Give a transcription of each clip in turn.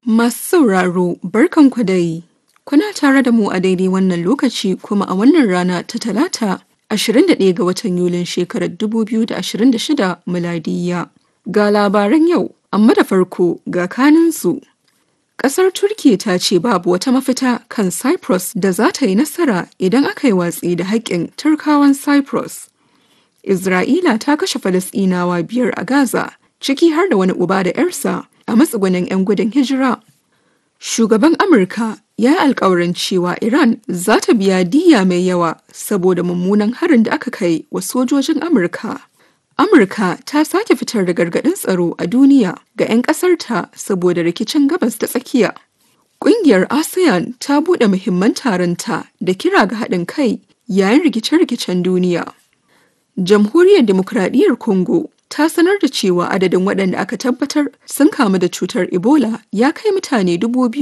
Masu sauraro barkanku dai. Kuna tare da mu a daidai wannan lokaci kuma a wannan rana ta talata 21 ga watan Yulin shekarar 2026 miladiyya. Ga labaran yau, amma da farko ga kaninsu. Ƙasar Turkiyya ta ce babu wata mafita kan Cyprus da za ta yi nasara idan aka yi watsi da haƙƙin Turkawan Cyprus. Isra'ila ta kashe Falasɗinawa biyar a Gaza, ciki har da wani uba da 'yarsa a matsugunin 'yan gudun hijira. Shugaban Amurka ya yi alkawarin cewa Iran za ta biya diyya mai yawa saboda mummunan harin da aka kai wa sojojin Amurka. Amurka ta sake fitar da gargaɗin tsaro a duniya ga 'yan ƙasarta saboda rikicin gabas da tsakiya. Ƙungiyar ASEAN ta buɗe muhimman taronta da kira ga haɗin kai yayin rikice-rikicen duniya. Jamhuriyar Dimokuraɗiyyar Congo ta sanar da cewa adadin waɗanda aka tabbatar sun kamu da cutar Ebola ya kai mutane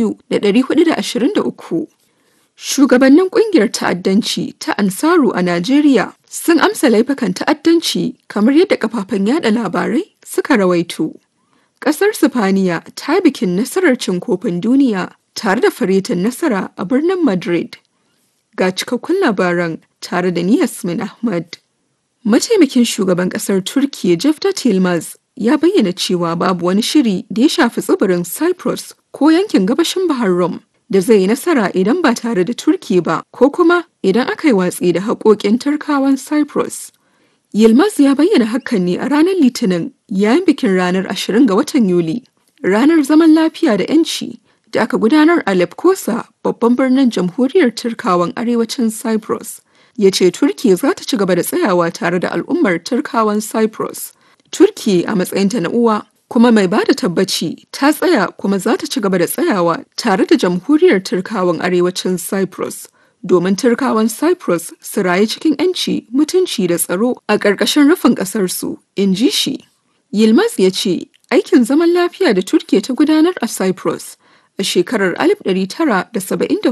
2,423. Shugabannin ƙungiyar ta'addanci ta Ansaru a Najeriya sun amsa laifukan ta'addanci kamar yadda kafafen yada labarai suka rawaito. Ƙasar Sifaniya ta bikin nasarar cin kofin duniya tare da faretin nasara a birnin Madrid. Ga cikakkun labaran tare da ni Yasmin Ahmad. Mataimakin shugaban kasar Turkiyya Jefta Tilmaz ya bayyana cewa babu wani shiri da ya shafi tsibirin Cyprus ko yankin gabashin Bahar Rum da zai yi nasara idan ba tare da Turkiyya ba ko kuma idan aka yi watsi da haƙoƙin Turkawan Cyprus. Yilmaz ya bayyana hakan ne a ranar Litinin yayin bikin ranar 20 ga watan Yuli, ranar zaman lafiya da 'yanci da aka gudanar a Lefkosa babban birnin jamhuriyar Turkawan arewacin Cyprus. ya ce Turkiyya za ta ci gaba da tsayawa tare da al'ummar Turkawan Cyprus. Turkiyya a matsayinta na uwa kuma mai ba da tabbaci ta tsaya kuma za ta ci gaba da tsayawa tare da jamhuriyar Turkawan arewacin Cyprus. Domin Turkawan Cyprus su rayu cikin 'yanci, mutunci da tsaro a ƙarƙashin rufin ƙasarsu, in ji shi. Yilmaz ya ce aikin zaman lafiya da Turkiyya ta gudanar a Cyprus a shekarar 1974